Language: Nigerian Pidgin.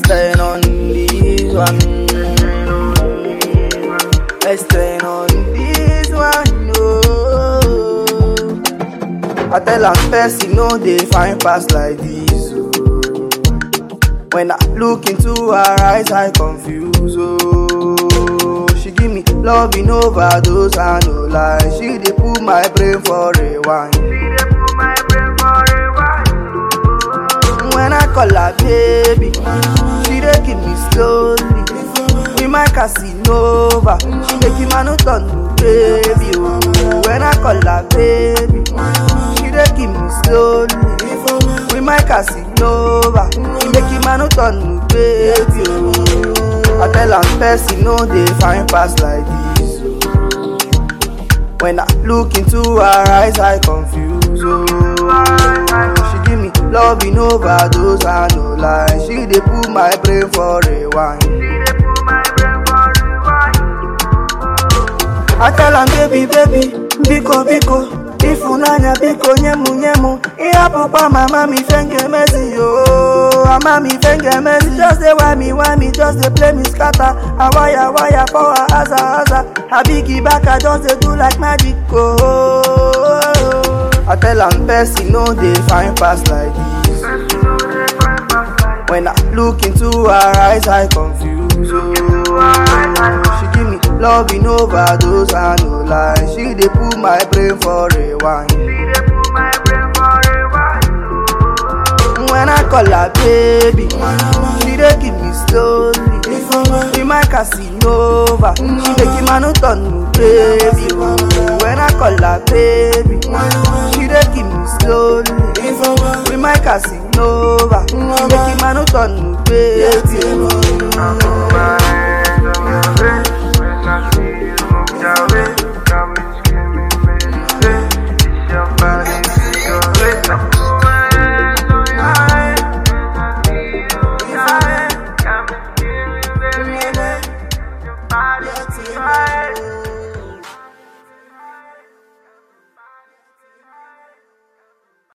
Extend on this one. Extend on this one. Oh. I tell am person no dey find pass like this. Oh. When I look into her eyes, I confuse. Oh, she give me love in overdose, I no lie. She dey put my brain for rewind. When I call her baby, she dey give me slowly. With my Casanova, she make him a no turn to baby. Oh, when I call her baby, she dey give me slowly. With my Casanova, she make him a no turn to baby. Oh, I tell am person no dey find pass like this. Oh. When I look into her eyes, I confuse. Oh, she give me love in overdose, I no lie. She dey put my brain for rewind. I tell am baby baby, biko biko, ifunanya biko nyemu nyemu. Ihapụkwa mama mi fenge mezi yo, mama mi fenge mezi. Just dey why me why me, just dey play me scatter. I wire wire for her aza aza. Her biggie back I just dey do like magic oh. I tell am person no dey find pass like this. When I look into her eyes, I confuse. Oh, she give me love in overdose, I no lie. She dey put my brain for rewind. When I call her baby, she dey give me slowly. With my Casanova, she make him a no turn to baby. Oh, when I call her baby, she dey give me slowly. With my Casanova, she make him a no turn to baby. Oh,